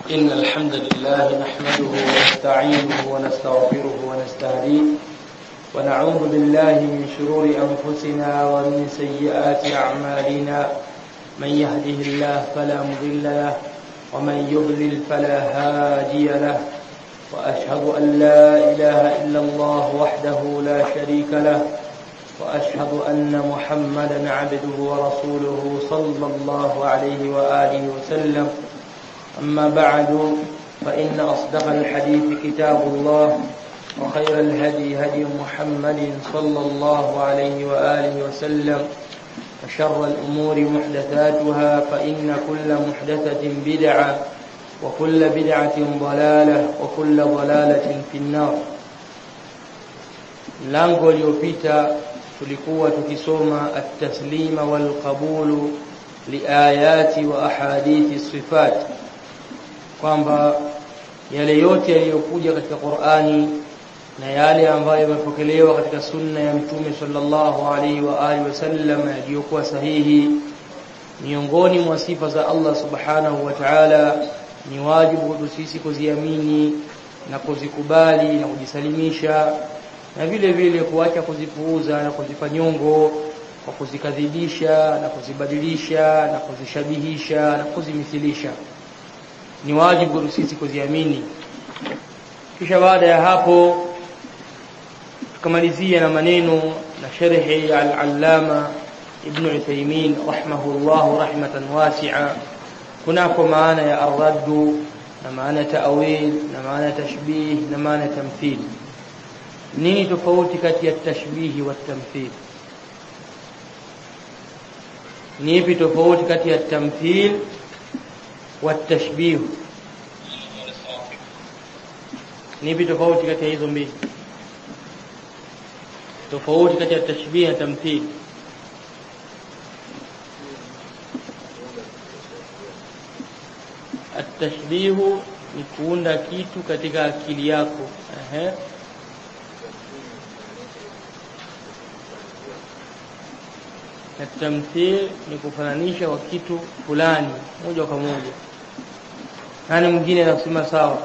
إن الحمد لله نحمده ونستعينه ونستغفره ونستهديه ونعوذ بالله من شرور أنفسنا ومن سيئات أعمالنا من يهده الله فلا مضل له ومن يضلل فلا هادي له وأشهد أن لا إله إلا الله وحده لا شريك له وأشهد أن محمدا عبده ورسوله صلى الله عليه وآله وسلم أما بعد فإن أصدق الحديث كتاب الله وخير الهدي هدي محمد صلى الله عليه وآله وسلم وشر الأمور محدثاتها فإن كل محدثة بدعة وكل بدعة ضلالة وكل ضلالة في النار lango uliopita tulikuwa tukisoma at-taslima wal qabulu liayati wa ahadithi sifat kwamba yale yote yaliyokuja katika Qur'ani na yale ambayo yamepokelewa katika sunna ya mtume sallallahu alaihi wa alihi wasallam yaliyokuwa sahihi miongoni mwa sifa za Allah subhanahu wa ta'ala ni wajibu kwetu sisi kuziamini na kuzikubali na kujisalimisha na vile vile kuacha kuzipuuza na kuzipa nyongo kwa kuzikadhibisha na kuzibadilisha na kuzishabihisha na kuzimithilisha ni wajibu kwetu sisi kuziamini kisha baada ya hapo tukamalizia na maneno na sharhi al-allama ibn Uthaymeen rahimahullah rahmatan wasi'a kunako maana ya ar-raddu na maana ta'wil na maana tashbih na maana tamthil nini tofauti kati ya tashbihi wa tamthil ni ipi tofauti kati ya tamthil wa tashbih ni ipi tofauti kati ya hizo mbili tofauti kati ya tashbih na tamthil atashbihu ni kuunda kitu katika akili yako ehe na tamthil ni kufananisha kwa kitu fulani moja kwa moja nani mwingine anasema sawa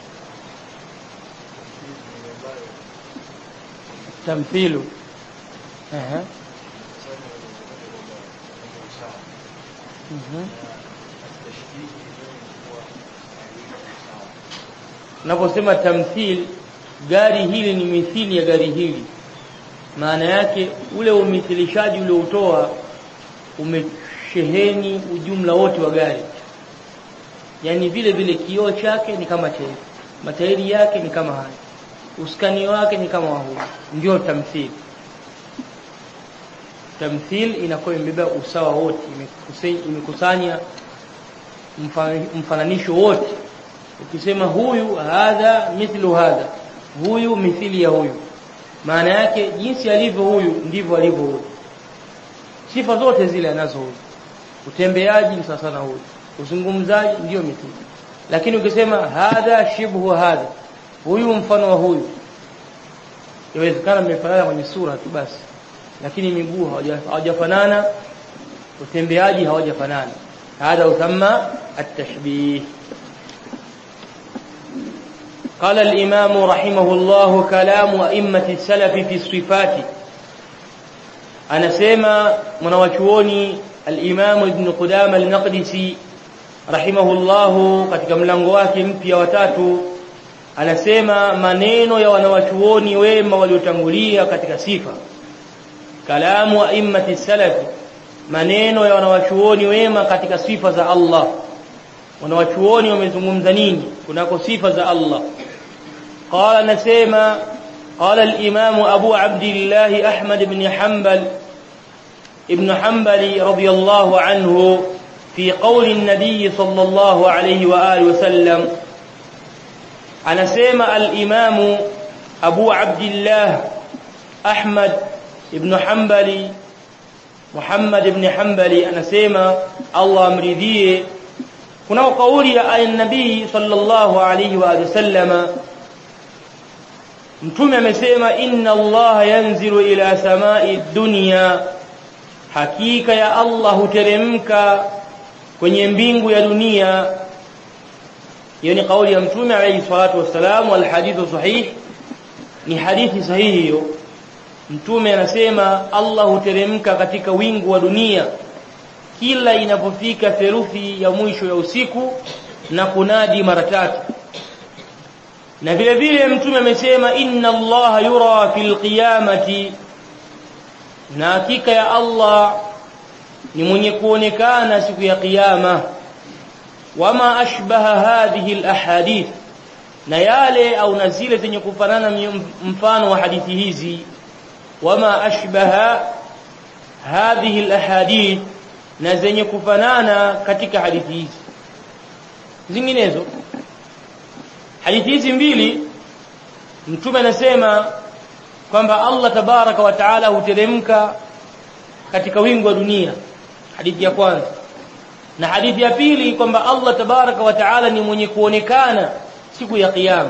tamthilu ehe mhm Naposema tamthil gari hili ni mithili ya gari hili maana yake ule umithilishaji ulioutoa umesheheni ujumla wote wa gari yani vile vile kioo chake ni kama cha matairi yake ni kama haya uskani wake ni kama huu ndio tamthil tamthil inakuwa imebeba usawa wote imekusanya mfananisho wote ukisema huyu hadha mithlu hadha huyu mithili ya huyu maana yake jinsi alivyo huyu ndivyo alivyo huyu sifa zote zile anazo huyu utembeaji ni sasa na huyu uzungumzaji ndio mithili lakini ukisema hadha shibhu hadha huyu mfano wa huyu inawezekana mmefanana kwenye sura tu basi lakini miguu hawajafanana utembeaji hawajafanana hadha usamma at-tashbih قال الإمام رحمه الله كلام أئمة السلف في الصفات أنا سيما منوچوني الإمام ابن قدام المقدسي رحمه الله katika mlango wake mpya watatu anasema maneno ya wanawachuoni wema waliotangulia katika sifa kalamu a'immati salaf maneno ya wanawachuoni wema katika sifa za Allah wanawachuoni wamezungumza nini kunako sifa za Allah قال نسيما قال الإمام أبو عبد الله أحمد بن حنبل ابن حنبل رضي الله عنه في قول النبي صلى الله عليه وآله وسلم anasema al-Imam Abu Abdullah Ahmad ibn Hanbali Muhammad ibn Hanbali anasema Allah amridhie kuna kauli ya an-nabii sallallahu alayhi wa sallama mtume amesema inna Allah yanzilu ila samai dunya hakika ya Allah huteremka kwenye mbingu ya dunia hiyo ni kauli ya mtume alayhi salatu wassalam wal hadithu sahih ni hadithi sahihi hiyo mtume anasema Allah huteremka katika wingu wa dunia kila inapofika theluthi ya mwisho ya usiku na kunadi mara tatu na vile vile mtume amesema inna Allah yura fil qiyamati na hakika ya Allah ni mwenye kuonekana siku ya kiyama wama ashbaha hadhihi alahadith na yale au na zile zenye kufanana mfano wa hadithi hizi wama ashbaha hadhihi alahadith na zenye kufanana katika hadithi hizi zinginezo hadithi hizi mbili mtume anasema kwamba Allah tabaraka wa taala huteremka katika wingu wa dunia hadithi ya kwanza na hadithi ya pili kwamba Allah tabaraka wa taala ni mwenye kuonekana siku ya kiyama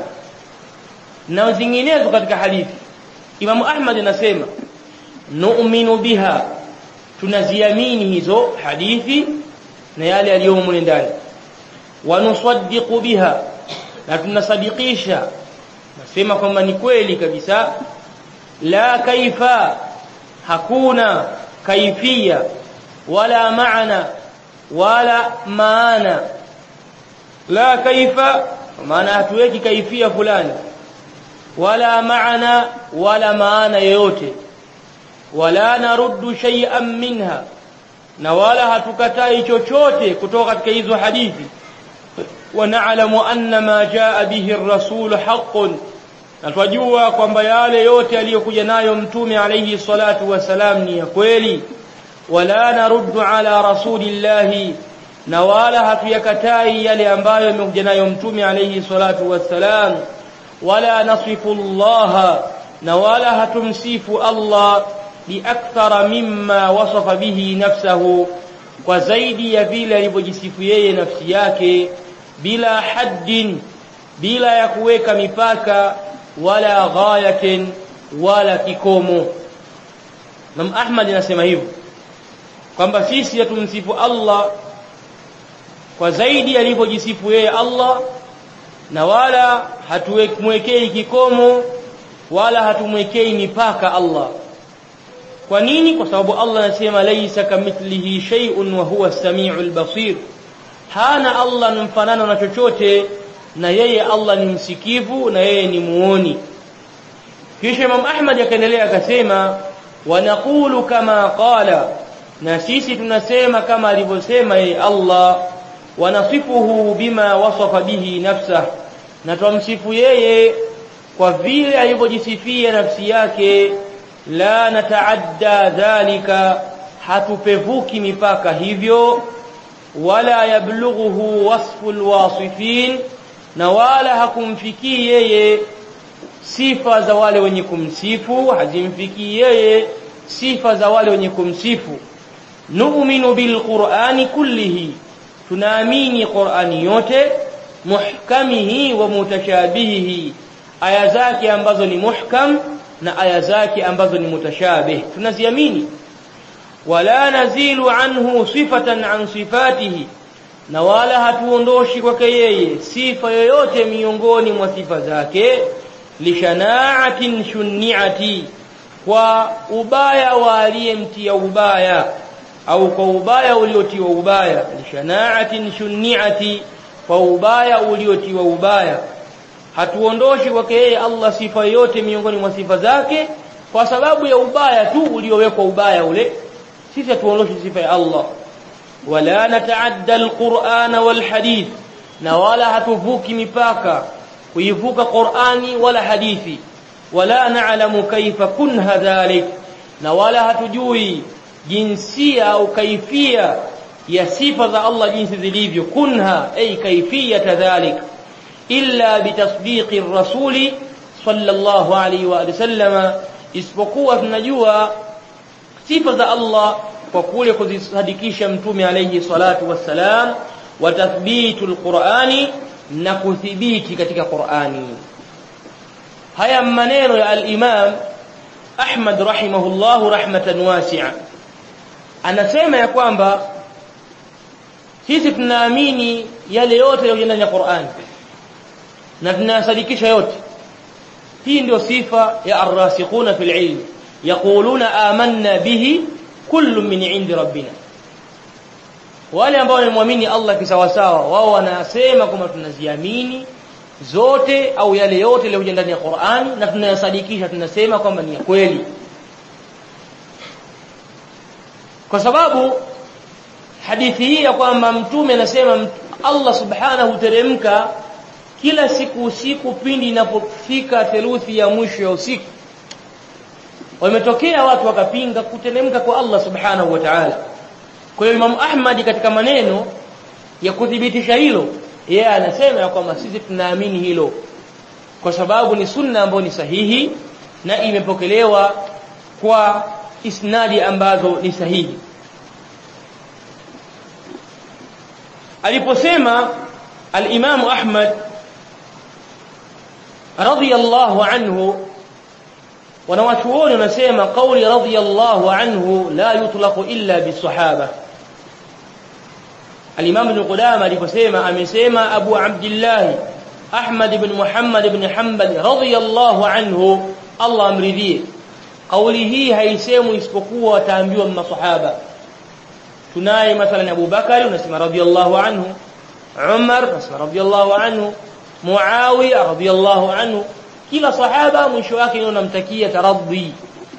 na zinginezo katika hadithi Imam Ahmad anasema nu'minu biha tunaziamini hizo hadithi na yale yaliyomo ndani wa nusaddiqu biha na tunasadikisha nasema kwamba ni kweli kabisa la kaifa hakuna kaifia wala maana wala maana la kaifa maana hatuweki kaifia fulani wala maana wala maana yoyote wala naruddu shay'an minha na wala hatukatai chochote kutoka katika hizo hadithi ونعلم أن ما جاء به الرسول حق natwajua kwamba yale yote aliyokuja nayo mtume alayhi salatu wasalam ni ya kweli wala naruddu ala rasulillahi na wala hatuyakatai yale ambayo yamekuja nayo mtume alayhi salatu wasalam wala nasifu Allah na wala hatumsifu Allah biakthara mimma wasafa bihi nafsahu kwa zaidi ya vile alivyojisifu yeye nafsi yake bila haddin bila ya kuweka mipaka wala ghayatin wala kikomo Imam Ahmad anasema hivyo kwamba sisi hatumsifu Allah kwa zaidi alivyojisifu yeye Allah na wala hatuwekei kikomo wala hatumwekei mipaka Allah kwa nini kwa sababu Allah anasema laisa kamithlihi shay'un wa huwa as-sami'ul basir hana Allah ni mfanano na chochote na yeye Allah ni msikivu na yeye ni muoni kisha Imam Ahmad akaendelea akasema wanaqulu kama qala na sisi tunasema kama alivyosema yeye Allah wanasifuhu bima wasafa bihi nafsah na tumsifu yeye kwa vile alivyojisifia nafsi yake la nataadda dhalika hatupevuki mipaka hivyo wala yablughuhu wasfu alwasifin na wala hakumfikii yeye sifa za wale wenye kumsifu hazimfikii yeye sifa za wale wenye kumsifu nu'minu bilqur'ani kullihi tunaamini qur'ani yote muhkamihi wa mutashabihihi aya zake ambazo ni muhkam na aya zake ambazo ni mutashabih tunaziamini wala nazilu anhu sifatan an sifatihi na wala hatuondoshi kwake yeye sifa yoyote miongoni mwa sifa zake lishanaatin shunniati kwa ubaya wa aliyemtia ubaya au kwa ubaya uliotiwa ubaya lishanaatin shunniati kwa ubaya uliotiwa ubaya hatuondoshi kwake yeye Allah sifa yote miongoni mwa sifa zake kwa sababu ya ubaya tu uliowekwa ubaya ule sisi hatuondoshi sifa ya Allah wala nataadda alqur'ana walhadith na wala hatuvuki mipaka kuivuka Qur'ani wala hadithi wala na'lamu kaifa kunha dhalik na wala hatujui jinsia au kaifia ya sifa za Allah jinsi zilivyo kunha ay kaifiyata dhalik illa bitasdiqi rasuli sallallahu alayhi wa sallama isipokuwa tunajua sifa za Allah kwa kule kuzisadikisha mtume alayhi salatu wassalam wa tathbitu alqur'ani na kuthibiti katika Qur'ani haya maneno ya al-Imam Ahmad rahimahullahu rahmatan wasi'a anasema ya kwamba sisi tunaamini yale yote yaliyo ndani ya Qur'an na tunayasadikisha yote hii ndio sifa ya arrasikhuna fil ilm yaquluna amanna bihi kullu min indi rabbina wale ambao wamemwamini Allah kisawasawa wao wanasema kwamba tunaziamini zote au yale yote yaliyokuja ndani ya Qur'ani na tunayasadikisha tunasema kwamba ni ya kweli kwa sababu hadithi hii ya kwamba mtume anasema Allah subhanahu teremka kila siku usiku pindi inapofika theluthi ya mwisho ya usiku wametokea watu wakapinga kuteremka kwa Allah subhanahu wa ta'ala kwa hiyo Imam Ahmad katika maneno ya kuthibitisha hilo yeye anasema ya kwamba sisi tunaamini hilo kwa sababu ni sunna ambayo ni sahihi na imepokelewa kwa isnadi ambazo ni sahihi aliposema al-Imam Ahmad radiyallahu anhu wanawachuoni wanasema kauli radiyallahu anhu la yutlaqu illa bisahaba al-Imam Ibn Qudama aliposema amesema Abu Abdullah Ahmad ibn Muhammad ibn Hanbal radiyallahu anhu Allah amridhie kauli hii haisemwi isipokuwa wataambiwa masahaba tunaye mathalan Abu Bakari unasema radiyallahu anhu Umar unasema radiyallahu anhu Muawiya radiyallahu anhu kila sahaba mwisho wake unamtakia taradhi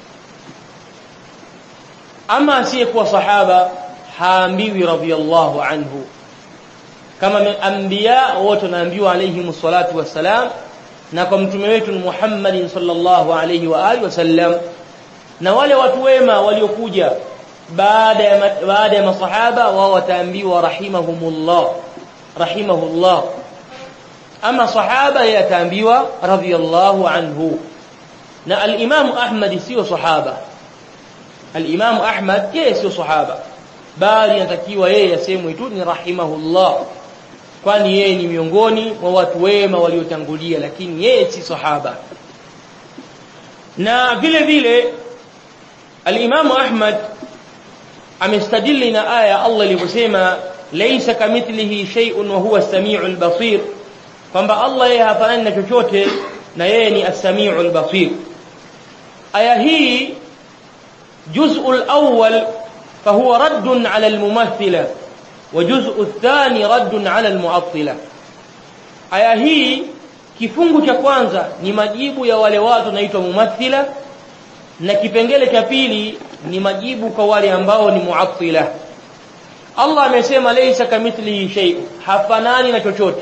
ama asiyekuwa sahaba haambiwi radiyallahu anhu kama anbiya wote wanaambiwa alayhi salatu wassalam na kwa mtume wetu Muhammad sallallahu alayhi wa alihi wasallam na wale watu wema waliokuja baada ya baada ya masahaba wao wataambiwa rahimahumullah rahimahullah ama sahaba yataambiwa radhiyallahu anhu na al-Imam Ahmad sio sahaba al-Imam Ahmad yeye sio sahaba bali anatakiwa yeye asemwe tu ni rahimahullah kwani yeye ni miongoni mwa watu wema waliotangulia lakini yeye si sahaba na vile vile al-Imam Ahmad amestadili na aya Allah ilivyosema laysa kamithlihi shay'un wa huwa as-sami'ul basir kwamba Allah yeye hafanani na chochote na yeye ni as-sami'ul basir aya hii juz'ul awwal fahuwa raddun 'ala al-mumathila wa juz'u thani raddun 'ala al-mu'attila aya hii kifungu cha kwanza ni majibu ya wale watu naitwa mumathila na kipengele cha pili ni majibu kwa wale ambao ni muattila Allah amesema laysa kamithlihi shay hafanani na chochote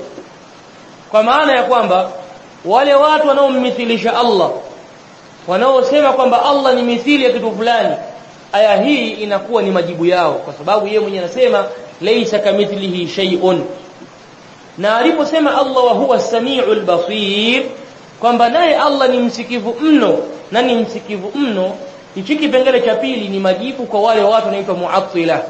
kwa maana ya kwamba wale watu wanaommithilisha Allah wanaosema kwamba Allah ni mithili ya kitu fulani aya hii inakuwa ni majibu yao kwa sababu yeye mwenyewe anasema laysa kamithlihi shay'un na aliposema Allah wa huwa samiul basir kwamba naye Allah ni msikivu mno na ni msikivu mno hichi kipengele cha pili ni majibu kwa wale watu wanaitwa muattila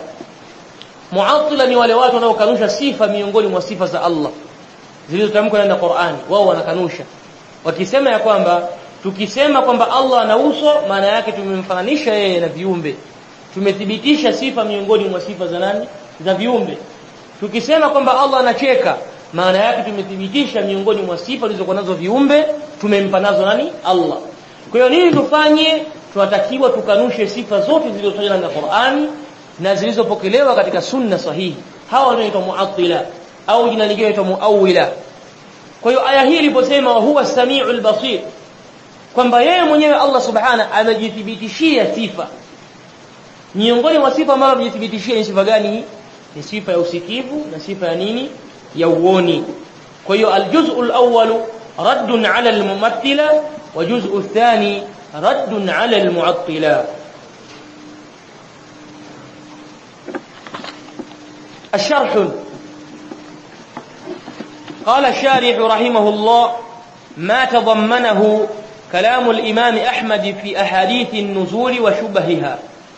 muattila ni wale watu wanaokanusha sifa miongoni mwa sifa za Allah zilizotamkwa ndani ya Qur'ani wao wanakanusha wakisema ya kwamba tukisema kwamba Allah ana uso maana yake tumemfananisha yeye na viumbe tumethibitisha sifa miongoni mwa sifa za nani za viumbe tukisema kwamba Allah anacheka maana yake tumethibitisha miongoni mwa sifa zilizokuwa nazo viumbe tumempa nazo nani Allah kwa hiyo nini tufanye tunatakiwa tukanushe sifa zote zilizotajwa na Qur'ani na zilizopokelewa katika sunna sahihi hawa wanaitwa muattila au jina lingine linaitwa muawwila kwa hiyo aya hii iliposema huwa samiul basir kwamba yeye mwenyewe Allah subhana amejithibitishia sifa miongoni mwa sifa ambazo amejithibitishia ni sifa gani ni sifa ya usikivu na sifa ya nini ya uoni kwa hiyo aljuz'ul awwal radd ala almumathila wa juz'u athani radd ala almu'attila الشرح قال الشارح رحمه الله ما تضمنه كلام الإمام أحمد في أحاديث النزول وشبهها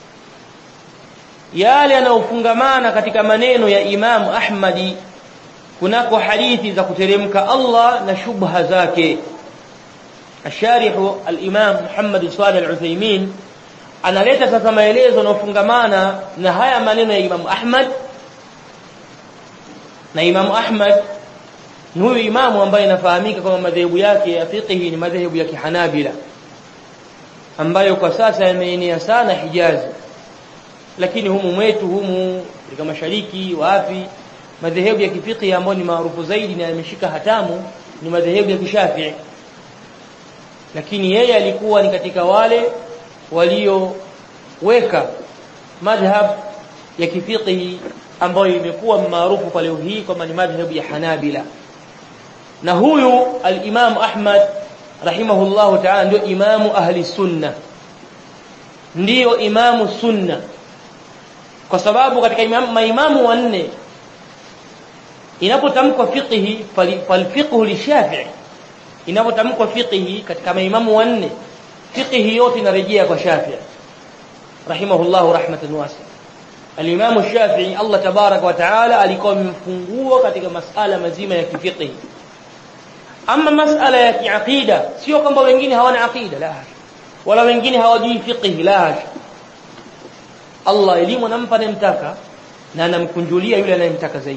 yale yanayofungamana katika maneno ya Imam Ahmadi kunako hadithi za kuteremka Allah na shubha zake الشارح الإمام محمد صالح العثيمين analeta sasa maelezo yanayofungamana na haya maneno ya Imam Ahmad na Imam Ahmad ni huyu imamu ambaye inafahamika kama madhehebu yake ya fiqhi ni madhehebu ya kihanabila ambayo kwa sasa yameenea sana Hijazi lakini humu mwetu humu katika mashariki wapi madhehebu ya kifiqhi ambayo ni maarufu zaidi na yameshika hatamu ni madhehebu ya kishafii lakini yeye alikuwa ni katika wale walioweka madhhab ya kifiqhi ambayo imekuwa maarufu kwa leo hii kama ni madhhabu ya Hanabila na huyu al-Imam Ahmad rahimahullahu ta'ala ndio imamu ahli sunna ndiyo imamu sunna kwa sababu katika imam, maimamu wanne inapotamkwa fiqhi falfiqhu lishafi'i inapotamkwa fiqhi katika maimamu wanne fiqhi yote inarejea kwa Shafi'i rahimahullahu rahmatan wasi'a Al-Imam Shafi'i Allah tabaraka wa taala alikuwa amemfungua katika masala mazima ya kifiqhi ama masala ya kiaqida sio kwamba wengine hawana aqida la wala wengine hawajui fiqhi la Allah elimu anampa anayemtaka na anamkunjulia yule anayemtaka zaidi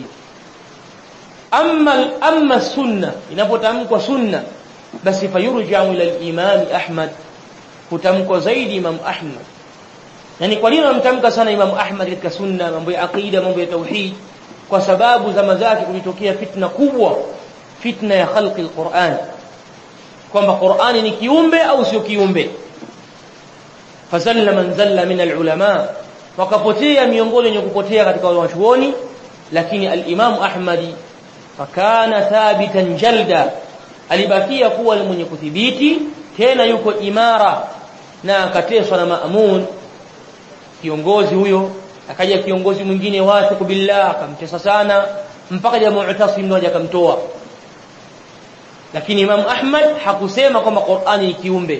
amma amma sunna inapotamkwa sunna basi fayurja'u ila al-imam Ahmad hutamkwa zaidi Imam Ahmad yani kwa nini wanamtamka sana Imam Ahmad katika sunna mambo ya aqida mambo ya tauhid kwa sababu zama zake kulitokea fitna kubwa fitna ya khalqi al-Qur'an kwamba Qur'ani ni kiumbe au sio kiumbe fazalla man zalla min al-ulama wakapotea miongoni wenye kupotea katika wanachuoni lakini al-Imam Ahmadi fakana thabitan jalda alibakia kuwa mwenye kudhibiti tena yuko imara na akateswa na Maamun kiongozi huyo akaja kiongozi mwingine wathiq billah akamtesa sana mpaka jamaa Mu'tasim mmoja akamtoa lakini Imam Ahmad hakusema kwamba Qur'ani ni kiumbe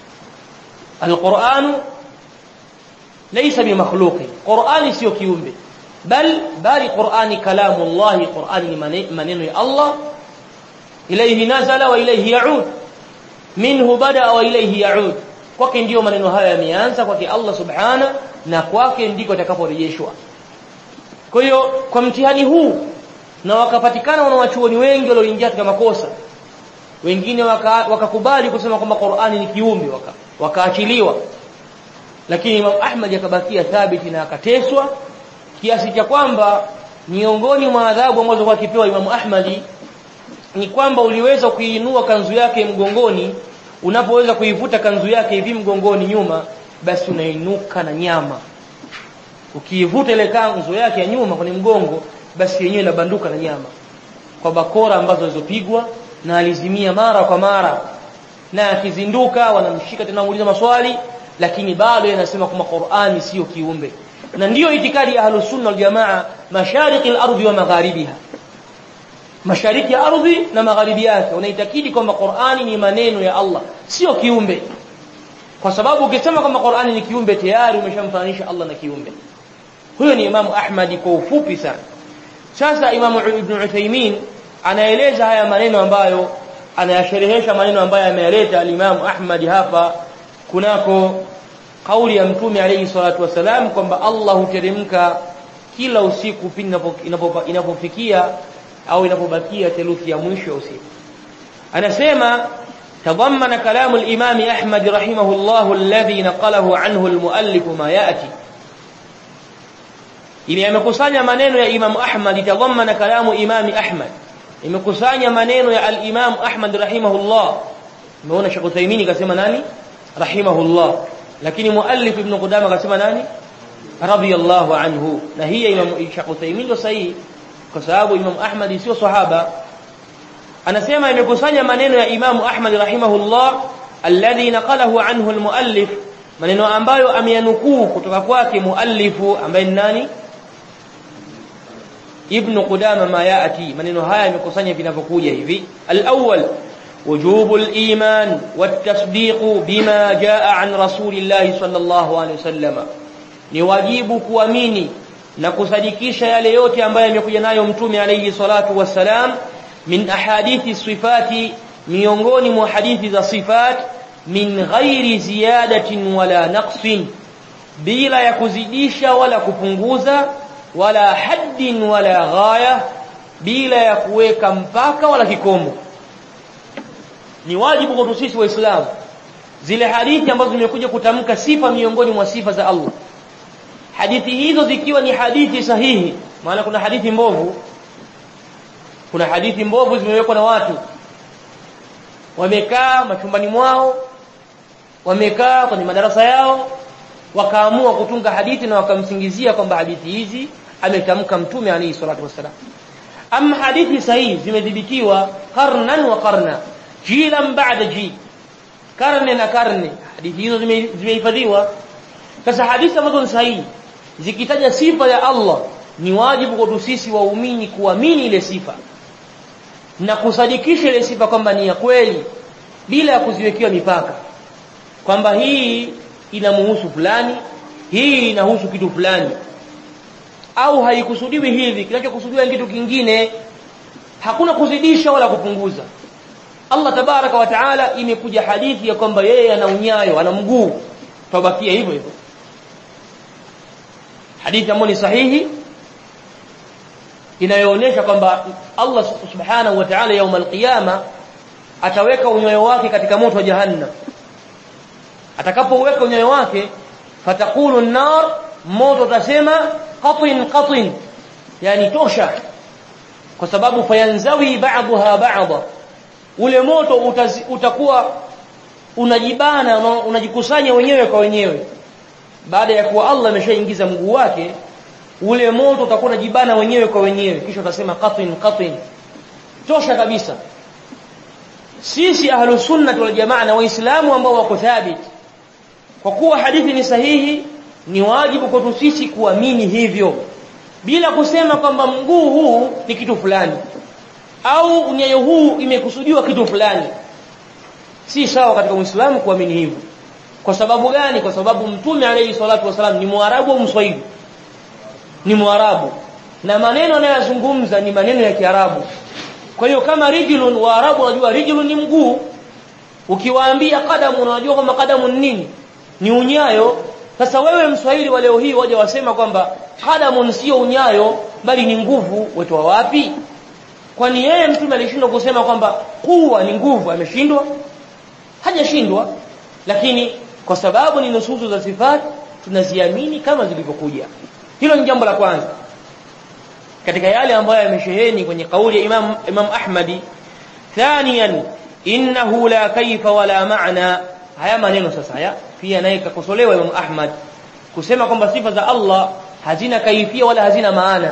Al-Qur'anu laysa bimakhluqi Qur'ani sio kiumbe bal bali Qur'ani kalamu Allah Qur'ani ni maneno ya Allah ilayhi nazala wa ilayhi ya'ud minhu bada wa ilayhi ya'ud kwake ndiyo maneno haya yameanza kwake Allah subhana na kwake ndiko atakaporejeshwa kwa hiyo kwa mtihani huu na wakapatikana wanawachuoni wengi walioingia katika makosa wengine wakakubali waka kusema kwamba Qur'ani ni kiumbe waka, wakaachiliwa lakini Imam Ahmad akabakia thabiti na akateswa kiasi cha kwamba miongoni mwa adhabu ambazo kwa kipewa Imam Ahmadi ni kwamba uliweza kuinua kanzu yake mgongoni unapoweza kuivuta kanzu yake hivi mgongoni nyuma basi unainuka na nyama ukiivuta ile kanzu yake ya nyuma kwenye mgongo basi yenyewe inabanduka na nyama kwa bakora ambazo zilizopigwa na alizimia mara kwa mara na akizinduka wanamshika tena muuliza maswali lakini bado yanasema kwamba Qur'ani sio kiumbe na ndiyo itikadi ya ahlus sunna wal jamaa mashariki al-ardhi wa magharibiha mashariki ya ardhi na magharibi yake unaitakidi kwamba Qur'ani ni maneno ya Allah sio kiumbe kwa sababu ukisema kwamba Qur'ani ni kiumbe tayari umeshamfananisha Allah na kiumbe huyo ni Imam Ahmadi kwa ufupi sana sasa Imam Ibn Uthaymeen anaeleza haya maneno ambayo anayasherehesha maneno ambayo ameyaleta al-Imam Ahmad hapa kunako kauli ya Mtume alayhi salatu wasalam kwamba Allah huteremka kila usiku pindi inapofikia au inapobakia theluthi ya mwisho usiku anasema تضمن كلام الإمام أحمد رحمه الله الذي نقله عنه المؤلف ما يأتي ili amekusanya maneno ya Imam Ahmad tadhammana kalamu Imam Ahmad imekusanya maneno ya al-Imam Ahmad rahimahullah umeona Sheikh Uthaymeen kasema nani rahimahullah lakini muallif Ibn Qudama kasema nani radiyallahu anhu na hii Imam Sheikh Uthaymeen ndio sahihi kwa sababu Imam Ahmad sio sahaba anasema imekusanya maneno ya Imam Ahmad rahimahullah alladhi naqalahu anhu al-muallif maneno ambayo ameyanukuu kutoka kwake muallifu ambaye ni nani ibn Qudama ma yaati maneno haya yamekusanya vinavyokuja hivi al-awwal وجوب الإيمان والتصديق بما جاء عن رسول الله صلى الله عليه وسلم ni wajibu kuamini na kusadikisha yale yote ambayo yamekuja nayo mtume alayhi salatu wassalam min ahadithi sifati miongoni mwa hadithi za sifat min ghairi ziyadatin wala naqsin bila ya kuzidisha wala kupunguza wala haddin wala ghaya bila ya kuweka mpaka wala kikomo ni wajibu kwa sisi waislamu zile hadithi ambazo zimekuja kutamka sifa miongoni mwa sifa za Allah hadithi hizo zikiwa ni hadithi sahihi maana kuna hadithi mbovu kuna hadithi mbovu zimewekwa na watu wamekaa machumbani mwao wamekaa kwenye madarasa yao wakaamua kutunga hadithi na wakamsingizia kwamba hadithi hizi ametamka mtume alayhi salatu wasalam ama hadithi sahihi zimedhibitiwa karnan wa karna jilan ba'da ji karne na karne hadithi hizo zimehifadhiwa sasa hadithi ambazo ni sahihi zikitaja sifa ya Allah ni wajibu kwa sisi waumini kuamini ile sifa na kusadikisha ile sifa kwamba ni ya kweli bila ya kuziwekea mipaka kwamba hii inamuhusu fulani hii inahusu kitu fulani au haikusudiwi hivi kinachokusudiwa kitu kingine hakuna kuzidisha wala kupunguza Allah tabaraka wa taala imekuja hadithi ya kwamba yeye ana unyayo ana mguu tabakia hivyo hivyo hadithi ambayo ni sahihi inayoonyesha kwamba Allah subhanahu wa ta'ala يوم القيامه ataweka unyayo wake katika moto wa jahannam atakapoweka unyayo wake fatakulu an-nar moto utasema qatin qatin yani tosha kwa sababu fayanzawi ba'daha ba'dha ule moto utazi, utakuwa unajibana unajikusanya wenyewe kwa wenyewe baada ya kuwa Allah ameshaingiza mguu wake ule moto utakuwa unajibana wenyewe kwa wenyewe kisha utasema qatin qatin tosha kabisa sisi ahlus sunnah wal jamaa na waislamu ambao wako thabit kwa kuwa hadithi ni sahihi ni wajibu kwetu sisi kuamini hivyo bila kusema kwamba mguu huu ni kitu fulani au unyayo huu imekusudiwa kitu fulani si sawa katika muislamu kuamini hivyo kwa sababu gani kwa sababu mtume alayhi salatu wasalam ni mwarabu au mswahili ni mwarabu na maneno anayozungumza ni maneno ya kiarabu kwa hiyo kama rijlun waarabu wanajua rijlun ni mguu ukiwaambia qadamu unajua kwamba qadamu ni nini ni unyayo sasa wewe mswahili wa leo hii waje wasema kwamba qadamu sio unyayo bali ni nguvu wetoa wapi kwani yeye mtume alishindwa kusema kwamba kuwa ni nguvu ameshindwa hajashindwa lakini kwa sababu ni nususu za sifat tunaziamini kama zilivyokuja hilo ni jambo la kwanza katika yale ambayo yamesheheni kwenye kauli ya Imam Imam Ahmadi thaniyan innahu la kaifa wala maana haya maneno sasa haya pia naye kakosolewa Imam Ahmad kusema kwamba sifa za Allah hazina kaifia wala hazina maana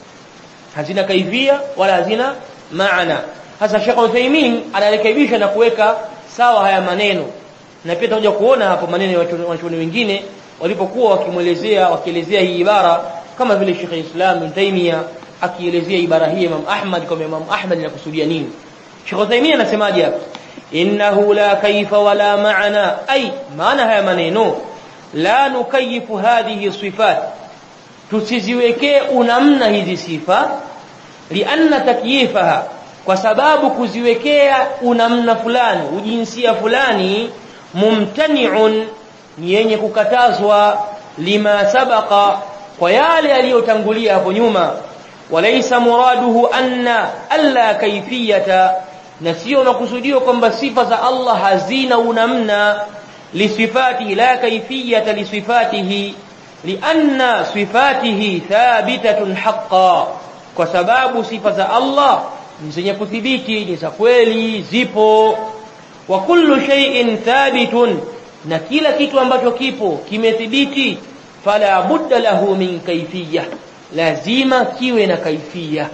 hazina kaifia wala hazina maana hasa Sheikh Uthaymeen anarekebisha na kuweka sawa haya maneno na pia tutakuja kuona hapo maneno ya wanachuoni wengine walipokuwa wakimwelezea wakielezea hii ibara kama vile Sheikh Islam Ibn Taymiyyah akielezea ibara hii Imam Ahmad kama Imam Ahmad inakusudia nini Sheikh Uthaymeen anasemaje hapa innahu la kaifa wala maana ay maana haya maneno la nukayifu hadhihi sifat tusiziwekee unamna hizi sifa lianna takyifaha kwa sababu kuziwekea unamna fulani ujinsia fulani mumtani'un ni yenye kukatazwa lima sabaqa kwa yale yaliyotangulia hapo nyuma walaysa muraduhu anna alla kaifiyata na sio makusudio kwamba sifa za Allah hazina unamna lisifati la kaifiyata lisifatihi lianna sifatihi thabitatun haqqan kwa sababu sifa za Allah ni zenye kuthibiti ni za kweli zipo wa kullu shay'in thabitun na kila kitu ambacho kipo kimethibiti fala budda lahu min kaifiyya lazima kiwe na kaifia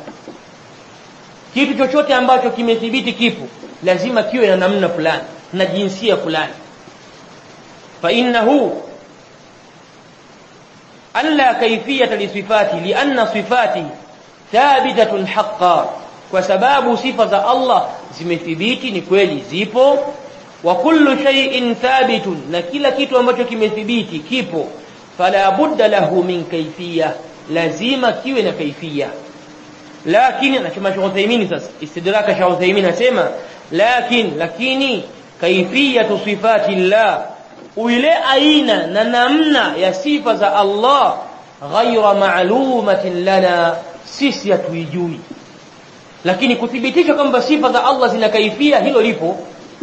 kitu chochote ambacho kimethibiti kipo lazima kiwe na namna fulani na jinsia fulani fa innahu alla kaifiyata lisifati lianna sifati thabitatun haqqan kwa sababu sifa za Allah zimethibiti ni kweli zipo wa kullu shay'in thabitun na kila kitu ambacho kimethibiti kipo fala budda lahu min kaifiyya lazima kiwe na kaifiyya lakini anasema Sheikh Uthaymeen sasa istidraka Sheikh Uthaymeen anasema lakin lakini kaifiyatu sifati Allah ile aina na namna ya sifa za Allah ghaira ma'lumatin lana sisi hatuijui lakini kuthibitisha kwamba sifa za Allah zina kaifia hilo lipo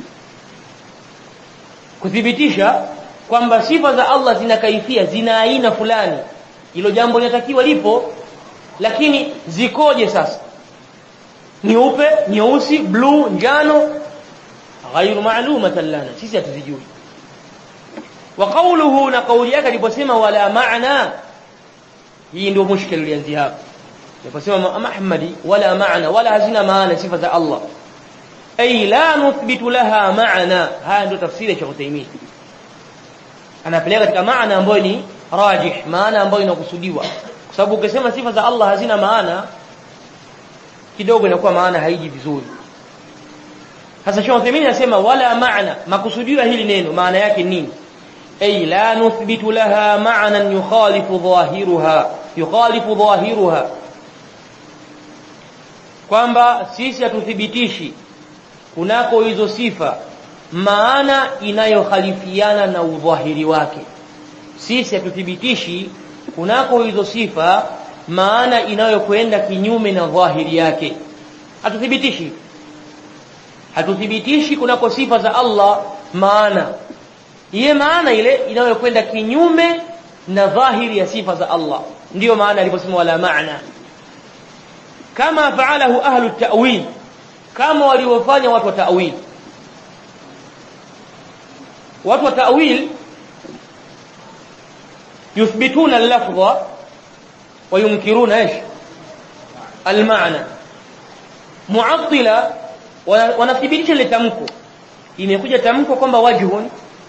kuthibitisha kwamba sifa za Allah zina kaifia zina aina fulani hilo jambo linatakiwa lipo lakini zikoje sasa nyeupe nyeusi bluu njano ghairu ma'lumatan lana sisi hatuzijui wa qawluhu na kauli yake aliposema wala maana hii ndio mushkil ulianzia hapo aliposema Ahmadi wala maana wala hazina maana sifa za Allah ay la nuthbitu laha maana haya ndio tafsiri ya Sheikh Uthaymeen anapeleka katika maana ambayo ni rajih maana ambayo inakusudiwa kwa sababu ukisema sifa za Allah hazina maana kidogo inakuwa maana haiji vizuri sasa Sheikh Uthaymeen anasema wala maana makusudiwa hili neno maana yake nini ay la nuthbitu laha ma'nan yukhalifu dhahiruha yukhalifu dhahiruha kwamba sisi hatuthibitishi kunako hizo sifa maana inayokhalifiana na udhahiri wake sisi hatuthibitishi kunako hizo sifa maana inayokwenda kinyume na dhahiri yake hatuthibitishi hatuthibitishi kunako sifa za Allah maana iye maana ile inayokwenda kinyume na dhahiri ya sifa za Allah ndiyo maana aliposema wala maana kama faalahu ahlu ta'wil kama waliofanya watu wa ta'wil watu wa ta'wil yuthbituna al-lafdha wa yunkiruna ايش المعنى mu'attila wanathibitisha ile tamko imekuja tamko kwamba wajhun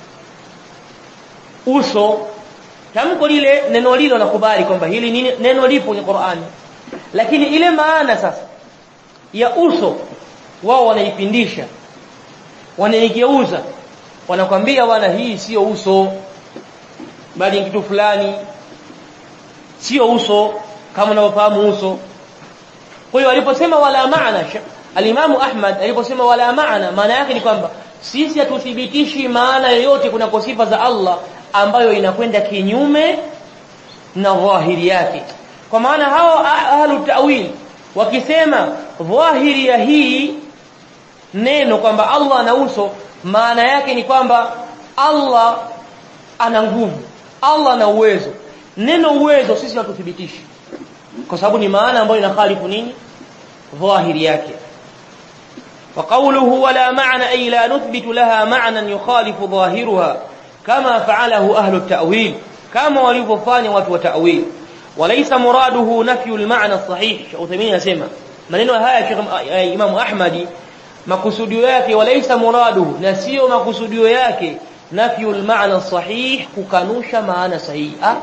uso tamko lile neno lile wanakubali kwamba hili nini neno lipo kwenye Qur'ani lakini ile maana sasa ya uso wao wanaipindisha wanaigeuza wanakwambia bwana hii sio uso bali kitu fulani sio uso kama unavyofahamu uso kwa hiyo aliposema wala maana alimamu Ahmad aliposema wala maana maana yake ni kwamba sisi hatuthibitishi maana yoyote kuna sifa za Allah ambayo inakwenda kinyume na dhahiri yake kwa maana hao ahlu ta'wil wakisema dhahiri ya hii neno kwamba Allah ana uso maana yake ni kwamba Allah ana nguvu Allah ana uwezo neno uwezo sisi hatuthibitishi kwa sababu ni maana ambayo inakhalifu nini dhahiri yake وقوله ولا معنى أي لا نثبت لها معنى يخالف ظاهرها كما فعله أهل التأويل كما ولففان وتو تأويل وليس مراده نفي المعنى الصحيح عثمين يسمى maneno haya Sheikh Imam Ahmadi makusudio yake walaysa muradu na sio makusudio yake nafyul maana sahih kukanusha maana sahihi ah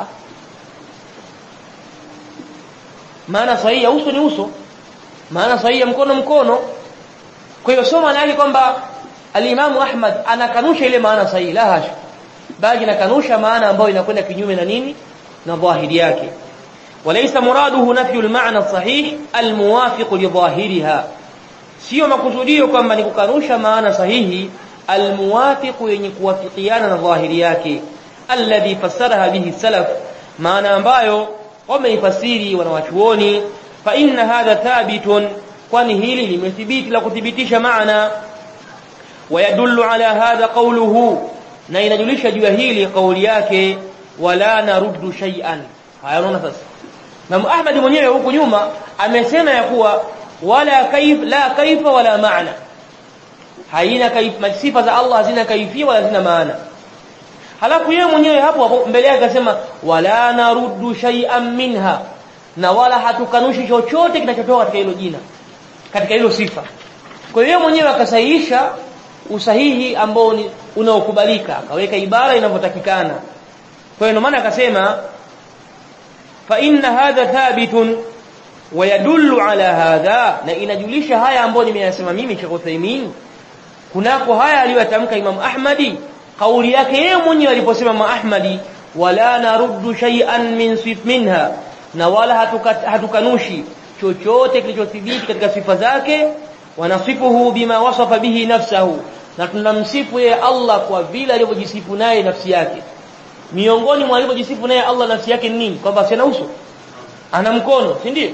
maana sahihi ya uso ni uso maana sahihi ya mkono mkono kwa hiyo sio maana yake kwamba al-Imam Ahmad anakanusha ile maana sahihi la hasha bali anakanusha maana ambayo inakwenda kinyume na nini na dhahiri yake وليس مراده نفي المعنى الصحيح الموافق لظاهرها sio makusudio kwamba ni kukanusha maana sahihi almuwafiq yenye kuwafikiana na dhahiri yake alladhi fassaraha bihi salaf maana ambayo wameifasiri wanawachuoni fa inna hadha thabitun kwani hili limethibiti la kuthibitisha maana wayadullu ala hadha qawluhu na inajulisha juu ya hili kauli yake wala naruddu shay'an haya unaona sasa Imam Ahmad mwenyewe huku nyuma amesema ya kuwa wala kaif la kaifa wala maana haina kaif sifa za Allah hazina kaifia wala hazina maana halafu yeye mwenyewe hapo hapo mbele yake akasema wala naruddu shay'an minha na wala hatukanushi chochote kinachotoka katika hilo jina katika hilo sifa kwa hiyo mwenyewe akasahihisha usahihi ambao unaokubalika akaweka ibara inavyotakikana kwa hiyo maana akasema fa inna hadha thabitun wa yadullu ala hadha na inajulisha haya ambayo nimeyasema mimi Sheikh Uthaymeen kunako haya aliyotamka Imam Ahmadi kauli yake yeye mwenyewe aliposema Imam Ahmadi wala naruddu shay'an min sif minha na wala hatukanushi chochote kilichothibiti katika sifa zake wanasifuhu bima wasafa bihi nafsahu na tunamsifu yeye Allah kwa vile alivyojisifu naye nafsi yake miongoni mwa alivyojisifu naye Allah nafsi yake ni nini kwamba sina uso ana mkono si ndio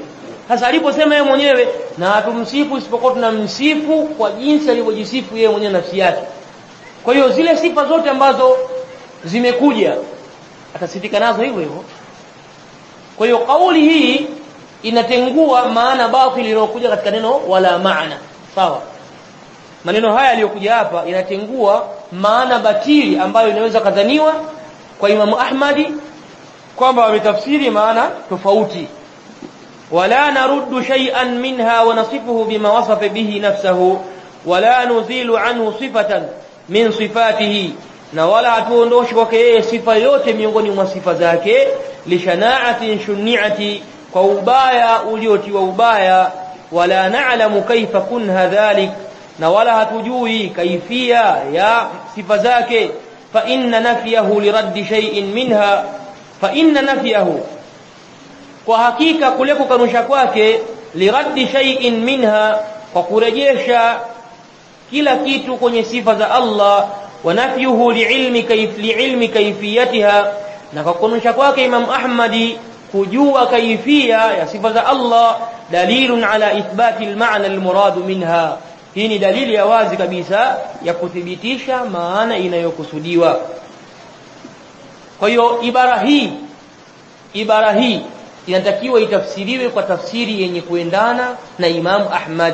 sasa aliposema yeye mwenyewe na hatumsifu isipokuwa tunamsifu kwa jinsi alivyojisifu yeye mwenyewe nafsi yake kwa hiyo zile sifa zote ambazo zimekuja atasifika nazo hivyo hivyo kwa hiyo kauli hii inatengua maana batili iliyokuja katika neno wala maana sawa maneno haya yaliyokuja hapa inatengua maana batili ambayo inaweza kadhaniwa kwa Imamu Ahmadi kwamba wametafsiri maana tofauti wala naruddu shay'an minha wa nasifuhu bima wasafa bihi nafsahu wala nuzilu anhu sifatan min sifatihi na wala hatuondoshi kwake yeye sifa yote miongoni mwa sifa zake lishanaatin shuniati kwa ubaya uliotiwa ubaya wala na'lamu kaifa kunha dhalik na wala hatujui kaifia ya sifa zake fa inna nafyahu liraddi shay'in minha fa inna nafyahu kwa hakika kule kukanusha kwake liraddi shay'in minha kwa kurejesha kila kitu kwenye sifa za Allah wa nafyuhu liilmi kayf liilmi kayfiyatiha na kwa kukanusha kwake Imam Ahmadi kujua kaifia ya sifa za Allah dalilun ala ithbati almaana almurad minha hii ni dalili ya wazi kabisa ya kuthibitisha maana inayokusudiwa kwa hiyo ibara hii ibara hii inatakiwa itafsiriwe kwa tafsiri yenye kuendana na Imam Ahmad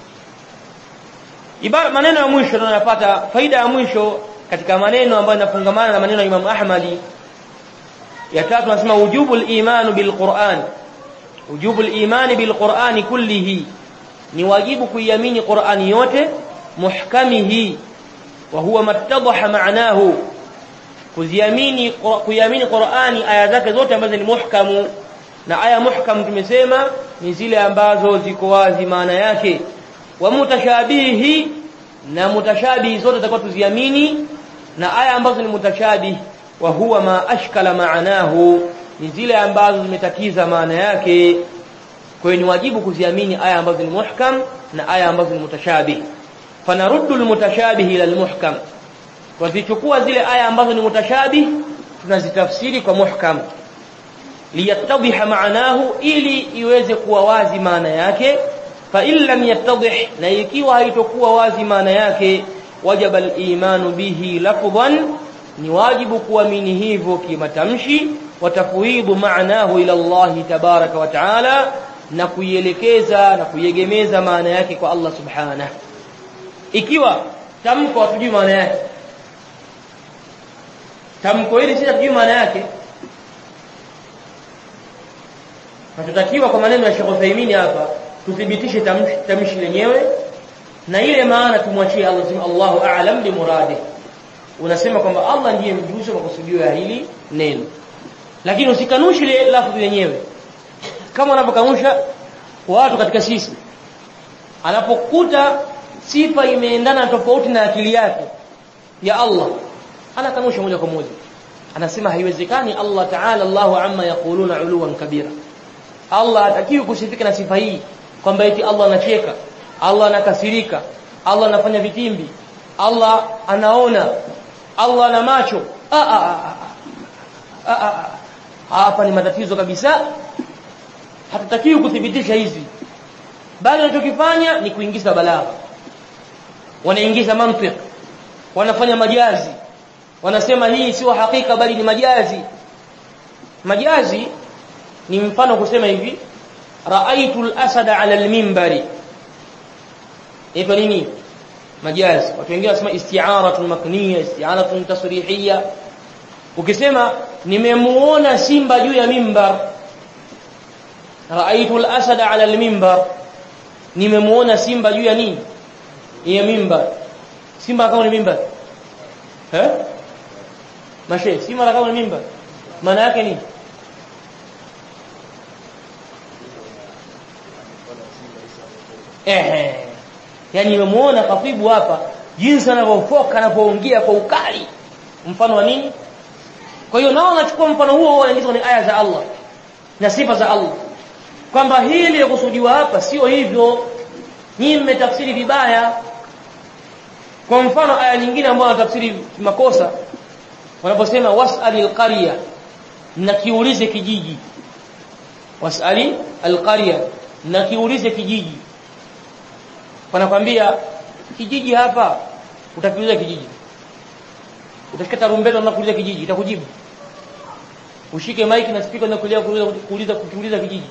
ibara maneno ya mwisho tunayopata faida ya mwisho katika maneno ambayo yanafungamana na maneno ya Imam Ahmadi ya tatu nasema wujubul imanu bil Qur'an wujubul imani bil Qur'ani kullihi ni wajibu kuiamini Qur'ani yote muhkamihi wa huwa mattadaha ma'nahu kuziamini kuiamini Qur'ani aya zake zote ambazo ni muhkamu na aya muhkam tumesema ni zile ambazo ziko wazi maana yake wa mutashabihi na mutashabihi zote zitakuwa tuziamini na aya ambazo ni mutashabihi wa huwa ma ashkala maanahu ni zile ambazo zimetatiza maana yake kwa hiyo ni wajibu kuziamini aya ambazo ni muhkam na aya ambazo ni mutashabih fanaruddu almutashabih ila almuhkam wazichukua zile aya ambazo ni mutashabih tunazitafsiri kwa muhkam liyattadhiha maanahu ili iweze kuwa wazi maana yake fa in lam yattadhih na ikiwa haitokuwa wazi maana yake wajaba al-imanu bihi lafdhan ni wajibu kuamini hivyo kimatamshi watafwidu maanahu ila Allah tabaraka wa taala na kuielekeza na kuiegemeza maana yake kwa Allah subhanahu ikiwa tamko hatujui maana yake tamko hili si hatujui maana yake Tunatakiwa kwa maneno ya Sheikh Uthaymeen hapa tuthibitishe tamshi, tamshi lenyewe na ile maana tumwachie Allah sema Allahu a'lam bi muradi. Unasema kwamba Allah ndiye mjuzi wa makusudio ya hili neno. Lakini usikanushe ile lafzi lenyewe. Kama wanavyokanusha watu katika sisi. Anapokuta sifa imeendana tofauti na akili yake ya Allah, anakanusha moja kwa moja. Anasema haiwezekani Allah Ta'ala Allahu amma yaquluna uluwan kabira. Allah hatakiwi kusifika na sifa hii kwamba eti Allah anacheka, Allah anakasirika, Allah anafanya vitimbi, Allah anaona, Allah ana macho. Hapa ni matatizo kabisa. Hatutakiwi kuthibitisha hizi, bali wanachokifanya ni kuingiza balagha, wanaingiza mantiki, wanafanya majazi, wanasema hii sio hakika bali ni majazi. Majazi ni mfano kusema hivi raaitu al-asada ala al-minbari ito nini majazi watu wengine wanasema isti'aratun makniya isti'aratun tasrihiyya ukisema nimemuona simba juu ya mimbar raaitu al-asada ala al-minbar nimemuona simba juu ya nini ya mimbar simba kama ni mimbar eh mashe simba kama ni mimbar maana yake nini ehe yani nimemuona khatibu hapa jinsi anavyofoka anapoongea kwa ukali mfano wa nini kwa hiyo nao wanachukua mfano huo wanaingiza kwenye aya za Allah na sifa za Allah kwamba hili lililokusudiwa hapa sio hivyo nyinyi mmetafsiri vibaya kwa mfano aya nyingine ambayo wanatafsiri makosa wanaposema was'ali alqarya na kiulize kijiji was'ali alqarya na kiulize kijiji wanakwambia kijiji hapa utakiuliza kijiji utafika tarumbeta na kuuliza kijiji itakujibu ushike maiki na speaker na kulia kuuliza kuuliza kuuliza kijiji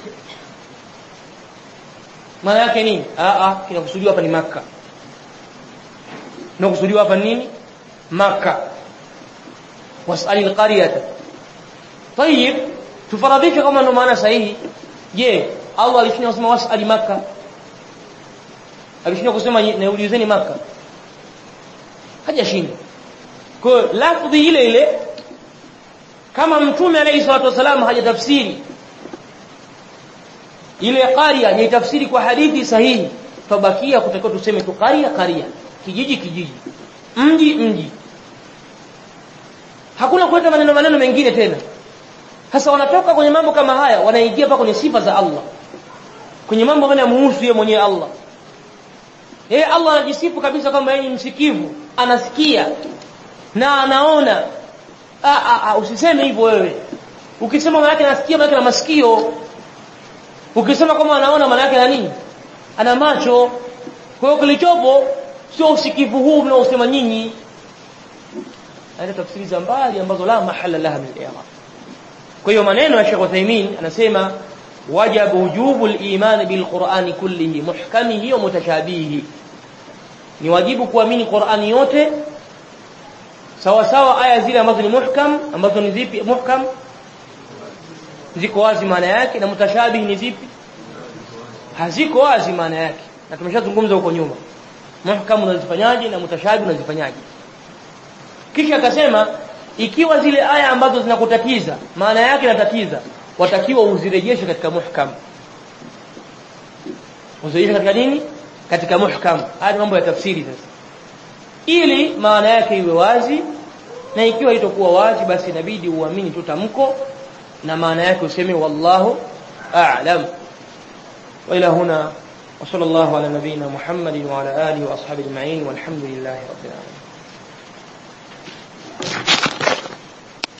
maana yake nini a a kinakusudiwa hapa ni maka kinakusudiwa hapa nini maka wasali alqaryata طيب tufaradhishe kama ndo maana sahihi je Allah alishinda kusema wasali maka alishinda kusema niulizeni maka hajashinda kwa lafdhi ile ile kama mtume alayhi salatu wasalam hajatafsiri ile qaria ni tafsiri kwa hadithi sahihi tabakia kutakiwa tuseme tu qaria qaria kijiji kijiji mji mji hakuna kuleta maneno maneno mengine tena sasa wanatoka kwenye mambo kama haya wanaingia pa kwenye sifa za Allah kwenye mambo ambayo yanamuhusu yeye mwenyewe Allah yeye Allah anajisifu kabisa kwamba yeye ni msikivu anasikia na anaona a a, a usiseme hivyo wewe ukisema maana yake anasikia maana yake na masikio ukisema kama anaona maana yake na nini ana macho kwa hiyo kilichopo sio usikivu huu mnaosema nyinyi hata tafsiri za mbali ambazo la mahala laha min al-i'rab kwa hiyo maneno ya Sheikh Uthaymeen anasema wajibu wujubu al-iman bil-Qur'an kullihi muhkamihi wa mutashabihi ni wajibu kuamini Qur'ani yote sawa sawa aya zile ambazo ni muhkam ambazo ni zipi muhkam ziko wazi maana yake na mutashabihi ni zipi haziko wazi maana yake na tumeshazungumza huko nyuma muhkam unazifanyaje na mutashabihi unazifanyaje kisha akasema ikiwa zile aya ambazo zinakutatiza maana yake inatatiza watakiwa uzirejeshe katika muhkam uzirejeshe katika nini katika muhkam haya mambo ya tafsiri sasa ili maana yake iwe wazi na ikiwa itakuwa wazi basi inabidi uamini tu tamko na maana yake useme wallahu a'lam wa ila huna wa sallallahu ala nabiyyina muhammadin wa ala alihi wa ashabihi ajma'in walhamdulillahi rabbil alamin